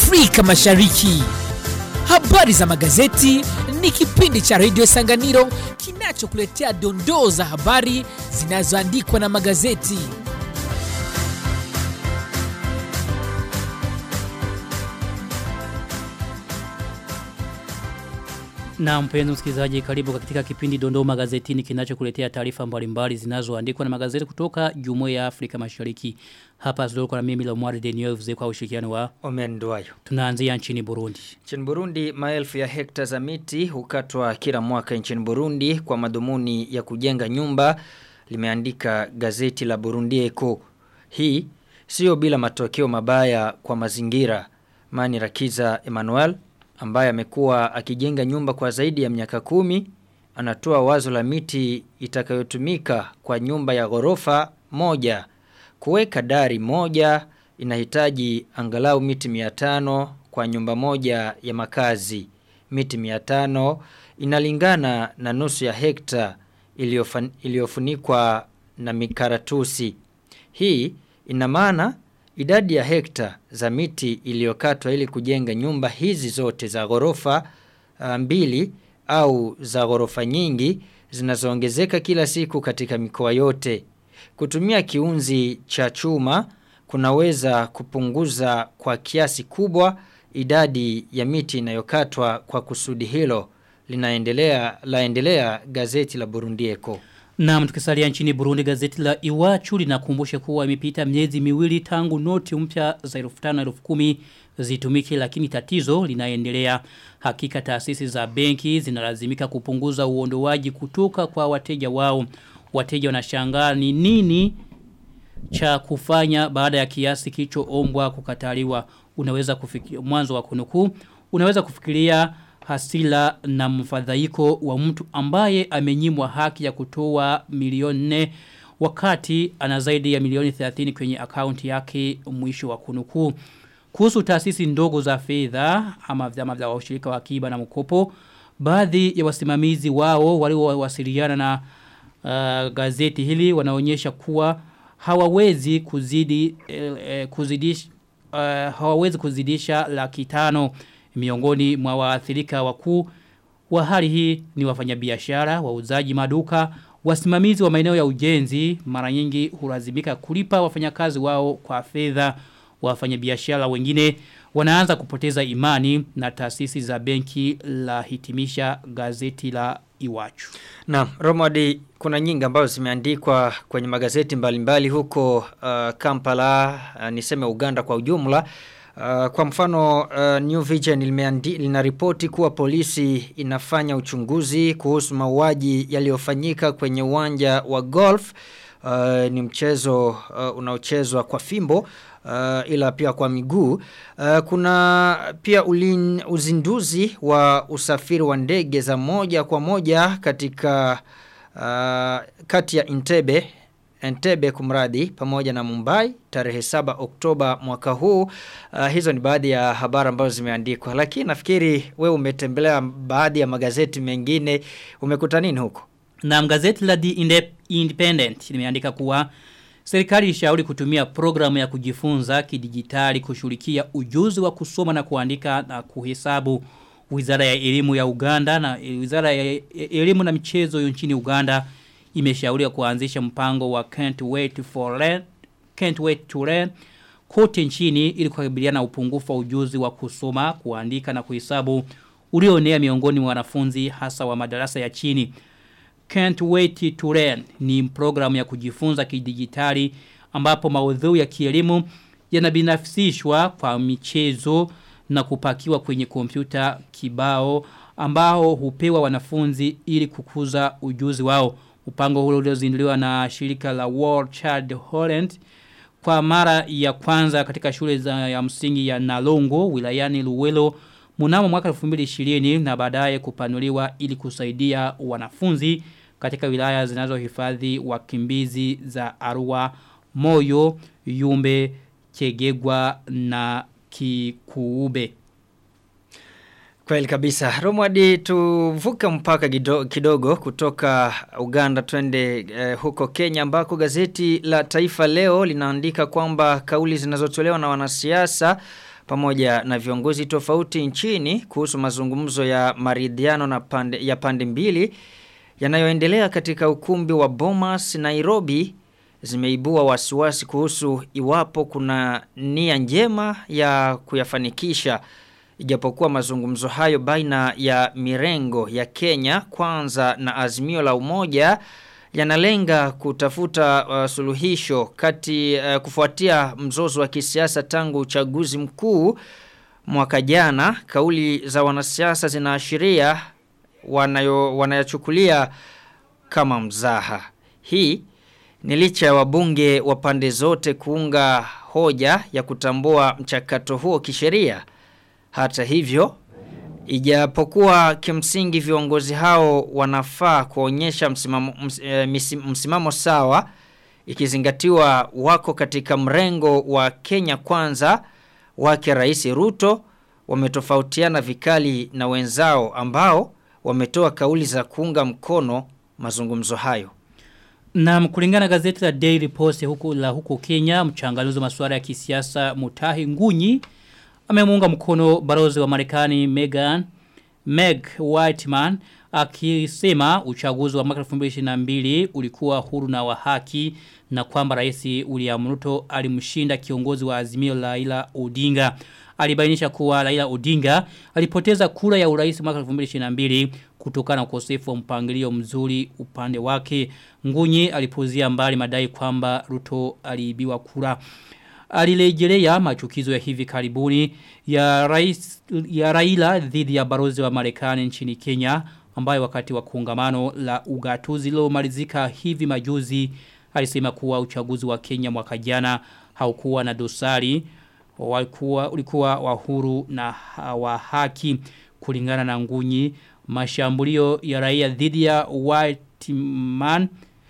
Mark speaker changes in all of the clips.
Speaker 1: Afrika Mashariki. Habari za magazeti ni kipindi cha redio Sanganiro kinachokuletea dondoo za habari zinazoandikwa na magazeti.
Speaker 2: Na mpenzi msikilizaji karibu katika kipindi Dondoo Magazetini kinachokuletea taarifa mbalimbali zinazoandikwa na magazeti kutoka Jumuiya ya Afrika Mashariki. Hapa Zolko na mimi Lomwari Deneuve kwa ushirikiano wa
Speaker 3: Omen Duayo.
Speaker 2: tunaanzia nchini Burundi.
Speaker 3: Nchini Burundi, maelfu ya hekta za miti hukatwa kila mwaka nchini Burundi kwa madhumuni ya kujenga nyumba, limeandika gazeti la Burundi Eko. Hii sio bila matokeo mabaya kwa mazingira. Mani Rakiza Emmanuel ambaye amekuwa akijenga nyumba kwa zaidi ya miaka kumi anatoa wazo la miti itakayotumika kwa nyumba ya ghorofa moja. Kuweka dari moja inahitaji angalau miti 500 kwa nyumba moja ya makazi. Miti 500 inalingana na nusu ya hekta iliyofan- iliyofunikwa na mikaratusi. Hii ina maana idadi ya hekta za miti iliyokatwa ili kujenga nyumba hizi zote za ghorofa uh, mbili au za ghorofa nyingi zinazoongezeka kila siku katika mikoa yote. Kutumia kiunzi cha chuma kunaweza kupunguza kwa kiasi kubwa idadi ya miti inayokatwa kwa kusudi hilo linaendelea laendelea gazeti la Burundi Eko.
Speaker 2: Na tukisalia nchini Burundi gazeti la Iwachu linakumbusha kuwa imepita miezi miwili tangu noti mpya za 1500 na 10000 zitumike lakini tatizo linaendelea. Hakika taasisi za benki zinalazimika kupunguza uondoaji kutoka kwa wateja wao. Wateja wanashangaa ni nini cha kufanya baada ya kiasi kilichoombwa kukataliwa. Unaweza kufikiria mwanzo wa kunukuu, unaweza kufikiria hasila na mfadhaiko wa mtu ambaye amenyimwa haki ya kutoa milioni nne wakati ana zaidi ya milioni 30 kwenye akaunti yake mwisho wa kunukuu. Kuhusu taasisi ndogo za fedha ama vyama vya washirika wa akiba na mkopo, baadhi ya wasimamizi wao waliowasiliana na uh, gazeti hili wanaonyesha kuwa hawawezi kuzidi eh, eh, kuzidisha uh, hawawezi kuzidisha laki tano miongoni mwa waathirika wakuu wa hali hii ni wafanyabiashara, wauzaji maduka, wasimamizi wa maeneo ya ujenzi mara nyingi hulazimika kulipa wafanyakazi wao kwa fedha wafanyabiashara wengine wanaanza kupoteza imani na taasisi za benki la hitimisha gazeti la Iwachu.
Speaker 3: Na Romadi kuna nyingi ambazo zimeandikwa kwenye magazeti mbalimbali huko uh, Kampala uh, niseme Uganda kwa ujumla Uh, kwa mfano uh, New Vision limeandi, linaripoti kuwa polisi inafanya uchunguzi kuhusu mauaji yaliyofanyika kwenye uwanja wa golf uh, ni mchezo uh, unaochezwa kwa fimbo uh, ila pia kwa miguu uh, kuna pia ulin, uzinduzi wa usafiri wa ndege za moja kwa moja katika uh, kati ya Entebbe Entebbe kumradi pamoja na Mumbai tarehe 7 Oktoba mwaka huu uh, hizo ni baadhi ya habari ambazo zimeandikwa lakini nafikiri wewe umetembelea baadhi ya magazeti mengine umekuta nini huko
Speaker 2: Na gazeti la The Inde- Independent limeandika kuwa serikali ilishauri kutumia programu ya kujifunza kidijitali kushughulikia ujuzi wa kusoma na kuandika na kuhesabu Wizara ya elimu ya Uganda na Wizara ya elimu na michezo nchini Uganda imeshauriwa kuanzisha mpango wa Can't Wait for Learn Can't Wait to Learn kote nchini ili kukabiliana na upungufu wa ujuzi wa kusoma, kuandika na kuhesabu ulioenea miongoni mwa wanafunzi hasa wa madarasa ya chini. Can't Wait to Learn ni programu ya kujifunza kidijitali ambapo maudhui ya kielimu yanabinafsishwa kwa michezo na kupakiwa kwenye kompyuta kibao ambao hupewa wanafunzi ili kukuza ujuzi wao. Mpango huo uliozinduliwa na shirika la World Child Holland kwa mara ya kwanza katika shule za ya msingi ya Nalongo wilayani Luwelo mnamo mwaka 2020 na baadaye kupanuliwa ili kusaidia wanafunzi katika wilaya zinazohifadhi wakimbizi za Arua, Moyo, Yumbe, Chegegwa na Kikuube.
Speaker 3: Kweli kabisa. Romwadi tuvuke mpaka kido, kidogo kutoka Uganda twende eh, huko Kenya ambako gazeti la Taifa leo linaandika kwamba kauli zinazotolewa na wanasiasa pamoja na viongozi tofauti nchini kuhusu mazungumzo ya maridhiano na pande, ya pande mbili yanayoendelea katika ukumbi wa Bomas Nairobi zimeibua wasiwasi kuhusu iwapo kuna nia njema ya kuyafanikisha ijapokuwa mazungumzo hayo baina ya mirengo ya Kenya kwanza na azimio la umoja yanalenga kutafuta uh, suluhisho kati uh, kufuatia mzozo wa kisiasa tangu uchaguzi mkuu mwaka jana kauli za wanasiasa zinaashiria wanayo wanayachukulia kama mzaha hii ni licha ya wabunge wa pande zote kuunga hoja ya kutambua mchakato huo kisheria hata hivyo Ijapokuwa kimsingi viongozi hao wanafaa kuonyesha msimamo, ms, e, msimamo sawa ikizingatiwa wako katika mrengo wa Kenya kwanza wake Rais Ruto wametofautiana vikali na wenzao ambao wametoa kauli za kuunga mkono mazungumzo hayo.
Speaker 2: Na kulingana gazeti la Daily Post huku la huko Kenya mchanganuzi wa masuala ya kisiasa Mutahi Ngunyi amemuunga mkono barozi wa Marekani Megan Meg Whiteman akisema uchaguzi wa mwaka 2022 ulikuwa huru na wa haki na kwamba rais William Ruto alimshinda kiongozi wa Azimio la Raila Odinga alibainisha kuwa Raila Odinga alipoteza kura ya urais mwaka 2022 kutokana na ukosefu wa mpangilio mzuri upande wake Ngunyi alipozia mbali madai kwamba Ruto aliibiwa kura alilejelea machukizo ya hivi karibuni ya rais ya Raila dhidi ya barozi wa Marekani nchini Kenya ambayo wakati wa kongamano la ugatuzi lilomalizika hivi majuzi alisema kuwa uchaguzi wa Kenya mwaka jana haukuwa na dosari walikuwa ulikuwa wa huru na wa haki kulingana na ngunyi mashambulio ya raia dhidi ya Whiteman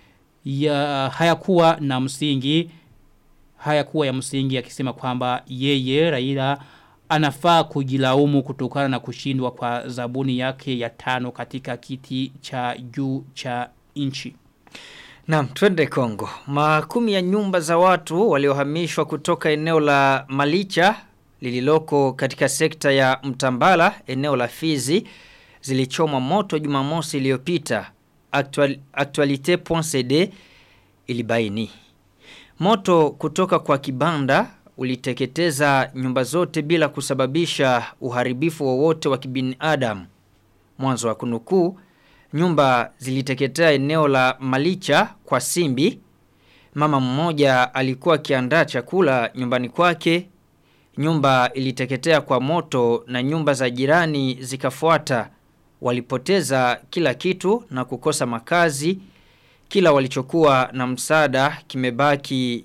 Speaker 2: ya hayakuwa na msingi hayakuwa ya msingi akisema kwamba yeye Raila anafaa kujilaumu kutokana na kushindwa kwa zabuni yake ya tano katika kiti cha juu cha nchi.
Speaker 3: Naam, twende Kongo. Makumi ya nyumba za watu waliohamishwa kutoka eneo la Malicha lililoko katika sekta ya Mtambala, eneo la Fizi zilichomwa moto Jumamosi iliyopita. Actual, Actualite.cd ilibaini. Moto kutoka kwa kibanda uliteketeza nyumba zote bila kusababisha uharibifu wowote wa, wa kibinadamu. Mwanzo wa kunukuu, nyumba ziliteketea eneo la Malicha kwa Simbi. Mama mmoja alikuwa akiandaa chakula nyumbani kwake. Nyumba iliteketea kwa moto na nyumba za jirani zikafuata. Walipoteza kila kitu na kukosa makazi. Kila walichokuwa na msaada kimebaki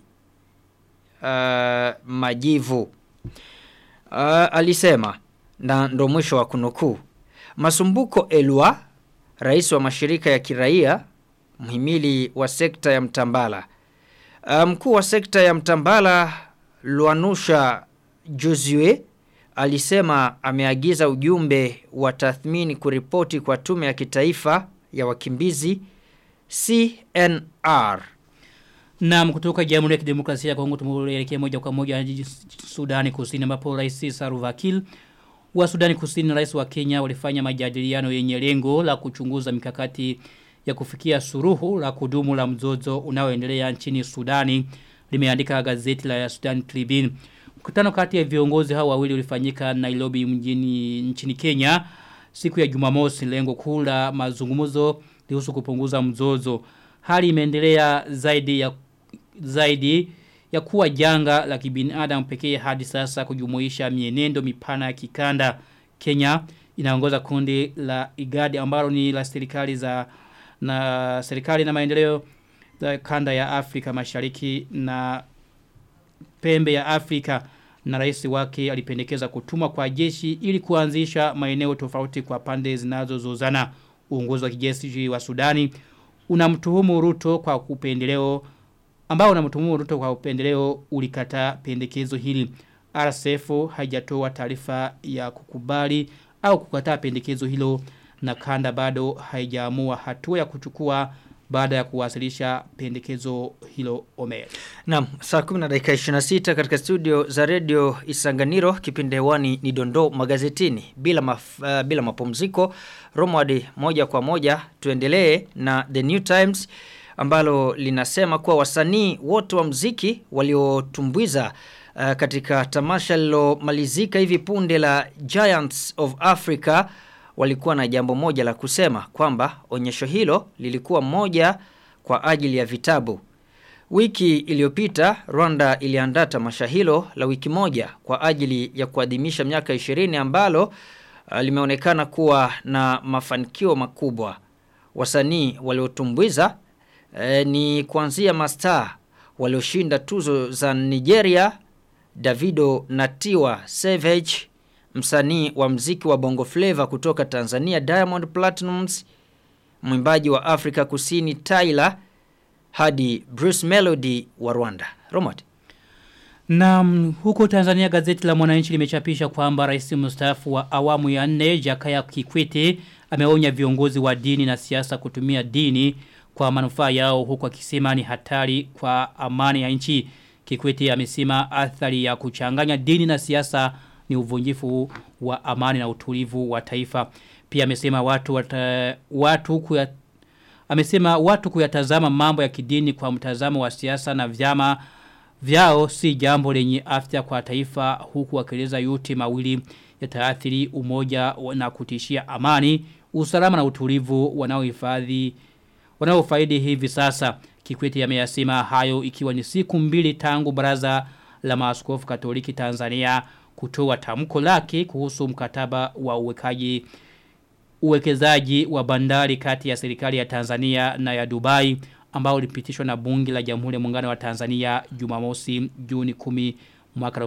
Speaker 3: uh, majivu. Uh, alisema na ndo mwisho wa kunukuu. Masumbuko Elwa, rais wa mashirika ya kiraia, mhimili wa sekta ya Mtambala. Mkuu um, wa sekta ya Mtambala Luanusha Josue alisema ameagiza ujumbe wa tathmini kuripoti kwa tume ya kitaifa ya wakimbizi CNR.
Speaker 2: Na kutoka Jamhuri ya Kidemokrasia ya Kongo tumeelekea moja kwa moja hadi Sudani Kusini ambapo Rais Salva Kiir wa Sudani Kusini na Rais wa Kenya walifanya majadiliano yenye lengo la kuchunguza mikakati ya kufikia suruhu la kudumu la mzozo unaoendelea nchini Sudani limeandika gazeti la Sudan Tribune. Mkutano kati ya viongozi hao wawili ulifanyika Nairobi mjini nchini Kenya siku ya Jumamosi lengo kuu la mazungumzo lihusu kupunguza mzozo. Hali imeendelea zaidi ya zaidi ya kuwa janga la kibinadamu pekee hadi sasa kujumuisha mienendo mipana ya kikanda. Kenya inaongoza kundi la igadi ambalo ni la serikali za na serikali na maendeleo za kanda ya Afrika Mashariki na pembe ya Afrika na rais wake alipendekeza kutuma kwa jeshi ili kuanzisha maeneo tofauti kwa pande zinazozozana. Uongozi wa kijeshi wa Sudani unamtuhumu Ruto kwa upendeleo ambao unamtuhumu Ruto kwa upendeleo ulikata pendekezo hili. RSF haijatoa taarifa ya kukubali au kukataa pendekezo hilo na kanda bado haijaamua hatua ya kuchukua baada ya kuwasilisha pendekezo hilo Omer.
Speaker 3: Naam, saa 10 na dakika 26 katika studio za Radio Isanganiro kipindi hewani ni Dondo magazetini bila maf, uh, bila mapumziko. Romwadi moja kwa moja tuendelee na The New Times ambalo linasema kuwa wasanii wote wa mziki waliotumbuiza uh, katika tamasha lilomalizika hivi punde la Giants of Africa walikuwa na jambo moja la kusema kwamba onyesho hilo lilikuwa moja kwa ajili ya vitabu. Wiki iliyopita Rwanda iliandaa tamasha hilo la wiki moja kwa ajili ya kuadhimisha miaka 20 ambalo uh, limeonekana kuwa na mafanikio makubwa. Wasanii waliotumbuiza eh, ni kuanzia mastaa walioshinda tuzo za Nigeria, Davido Natiwa Savage, msanii wa mziki wa Bongo Flava kutoka Tanzania Diamond Platnumz, mwimbaji wa Afrika Kusini Tyler hadi Bruce Melody wa Rwanda. Romot.
Speaker 2: Na huko Tanzania gazeti la Mwananchi limechapisha kwamba rais mstaafu wa awamu ya nne Jakaya Kikwete ameonya viongozi wa dini na siasa kutumia dini kwa manufaa yao huku akisema ni hatari kwa amani ya nchi. Kikwete amesema athari ya kuchanganya dini na siasa ni uvunjifu wa amani na utulivu wa taifa. Pia amesema watu wata, watu kuya, amesema watu kuyatazama mambo ya kidini kwa mtazamo wa siasa na vyama vyao si jambo lenye afya kwa taifa huku wakieleza yote mawili yataathiri umoja na kutishia amani, usalama na utulivu wanaohifadhi wanaofaidi hivi sasa. Kikwete ameyasema hayo ikiwa ni siku mbili tangu baraza la maaskofu Katoliki Tanzania kutoa tamko lake kuhusu mkataba wa uwekaji uwekezaji wa bandari kati ya serikali ya Tanzania na ya Dubai ambao ulipitishwa na bunge la Jamhuri ya Muungano wa Tanzania Jumamosi Juni 10 mwaka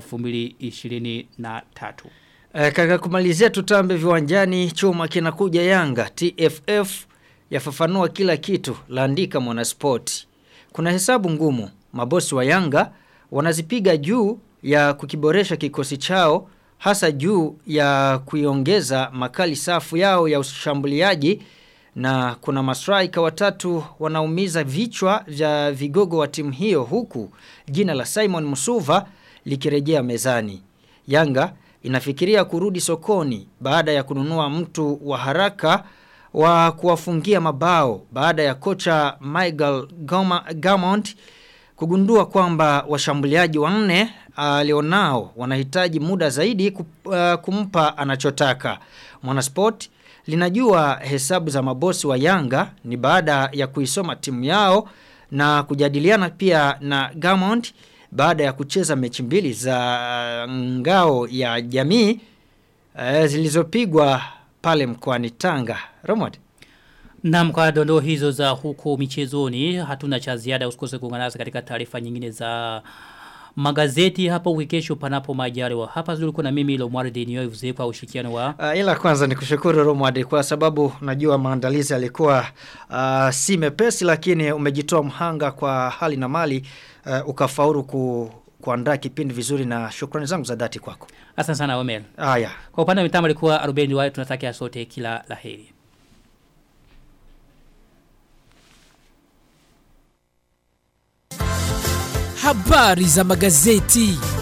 Speaker 2: 2023.
Speaker 3: E, kaka kumalizia tutambe viwanjani chuma kinakuja Yanga TFF yafafanua kila kitu laandika mwanaspoti. Kuna hesabu ngumu mabosi wa Yanga wanazipiga juu ya kukiboresha kikosi chao hasa juu ya kuiongeza makali safu yao ya ushambuliaji na kuna mastraika watatu wanaumiza vichwa vya vigogo wa timu hiyo huku jina la Simon Musuva likirejea mezani. Yanga inafikiria kurudi sokoni baada ya kununua mtu wa haraka wa kuwafungia mabao baada ya kocha Michael Gamont kugundua kwamba washambuliaji wanne alionao wanahitaji muda zaidi kumpa anachotaka. Mwanasport linajua hesabu za mabosi wa Yanga ni baada ya kuisoma timu yao na kujadiliana pia na Gamond baada ya kucheza mechi mbili za ngao ya jamii e, zilizopigwa pale mkoani Tanga. Romod.
Speaker 2: Na kwa dondoo hizo za huko michezoni hatuna cha ziada usikose kuungana nasi katika taarifa nyingine za magazeti hapa wikesho panapo majaliwa. Hapa zulikuwa na mimi Lomwari Denio Vuze kwa ushirikiano wa
Speaker 3: Uh, ila kwanza ni kushukuru Romwadi kwa sababu najua maandalizi yalikuwa uh, si mepesi lakini umejitoa mhanga kwa hali na mali uh, ukafaulu ku, kuandaa kipindi vizuri na shukrani zangu za dhati kwako.
Speaker 2: Asante sana Omer.
Speaker 3: Haya.
Speaker 2: Kwa upande wa mitambo alikuwa Ruben Wai tunatakia sote kila laheri.
Speaker 1: Habari za magazeti.